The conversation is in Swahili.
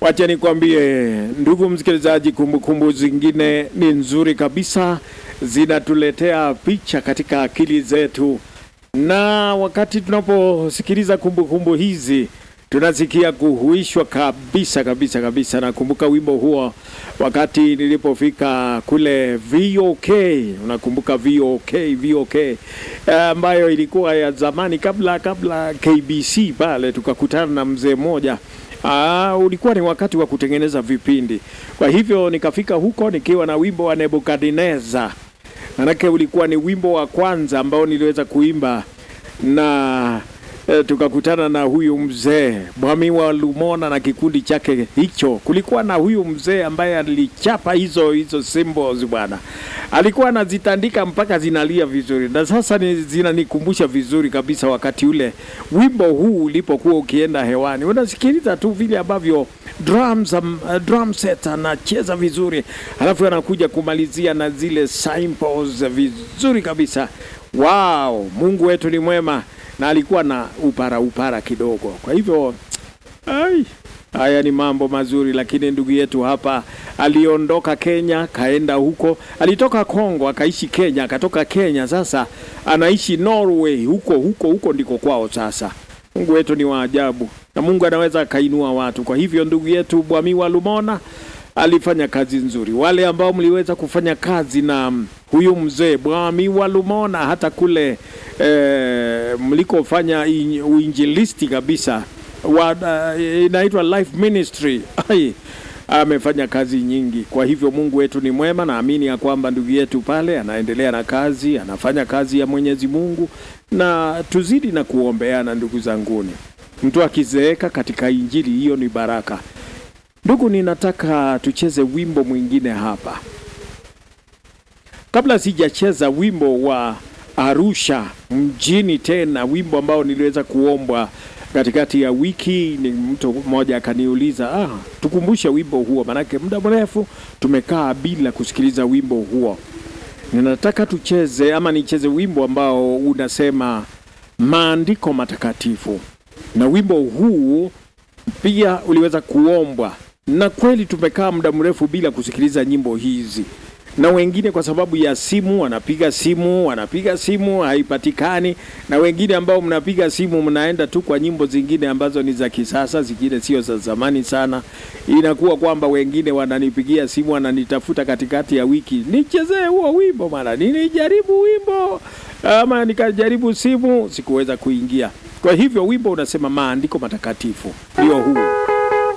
Wacha nikwambie ndugu msikilizaji, kumbukumbu zingine ni nzuri kabisa, zinatuletea picha katika akili zetu, na wakati tunaposikiliza kumbukumbu hizi tunasikia kuhuishwa kabisa kabisa kabisa. Nakumbuka wimbo huo wakati nilipofika kule VOK, unakumbuka VOK, VOK ambayo ilikuwa ya zamani kabla kabla KBC pale, tukakutana na mzee mmoja Aa, ulikuwa ni wakati wa kutengeneza vipindi. Kwa hivyo nikafika huko nikiwa na wimbo wa Nebukadneza, manake ulikuwa ni wimbo wa kwanza ambao niliweza kuimba na e, tukakutana na huyu mzee Mwami wa Lumona na kikundi chake hicho. Kulikuwa na huyu mzee ambaye alichapa hizo hizo symbols bwana, alikuwa anazitandika mpaka zinalia vizuri, na sasa ni, zinanikumbusha vizuri kabisa wakati ule wimbo huu ulipokuwa ukienda hewani, unasikiliza tu vile ambavyo drums, um, uh, drum set anacheza vizuri, alafu anakuja kumalizia na zile cymbals vizuri kabisa. Wow, Mungu wetu ni mwema na alikuwa na upara upara kidogo. Kwa hivyo ai, haya ni mambo mazuri, lakini ndugu yetu hapa aliondoka Kenya, kaenda huko, alitoka Kongo akaishi Kenya, akatoka Kenya, sasa anaishi Norway, huko huko huko ndiko kwao sasa. Mungu wetu ni wa ajabu, na Mungu anaweza akainua watu. Kwa hivyo ndugu yetu Bwami wa Lumona alifanya kazi nzuri. Wale ambao mliweza kufanya kazi na huyu mzee Bwami wa Lumona hata kule e, mlikofanya in- uinjilisti kabisa wa, uh, inaitwa life ministry Ai, amefanya kazi nyingi. Kwa hivyo Mungu wetu ni mwema. Naamini ya kwamba ndugu yetu pale anaendelea na kazi, anafanya kazi ya Mwenyezi Mungu, na tuzidi na kuombeana ndugu zanguni. Mtu akizeeka katika injili hiyo ni baraka. Ndugu, ninataka tucheze wimbo mwingine hapa. Kabla sijacheza wimbo wa Arusha mjini tena, wimbo ambao niliweza kuombwa katikati ya wiki, ni mtu mmoja akaniuliza, ah, tukumbushe wimbo huo, manake muda mrefu tumekaa bila kusikiliza wimbo huo. Ninataka tucheze ama nicheze wimbo ambao unasema maandiko matakatifu, na wimbo huu pia uliweza kuombwa, na kweli tumekaa muda mrefu bila kusikiliza nyimbo hizi, na wengine kwa sababu ya simu wanapiga simu wanapiga simu haipatikani, na wengine ambao mnapiga simu mnaenda tu kwa nyimbo zingine ambazo ni za kisasa, zingine sio za zamani sana. Inakuwa kwamba wengine wananipigia simu wananitafuta katikati ya wiki, nichezee huo wimbo, mara nilijaribu wimbo ama nikajaribu simu, sikuweza kuingia. Kwa hivyo wimbo unasema maandiko matakatifu ndio huu.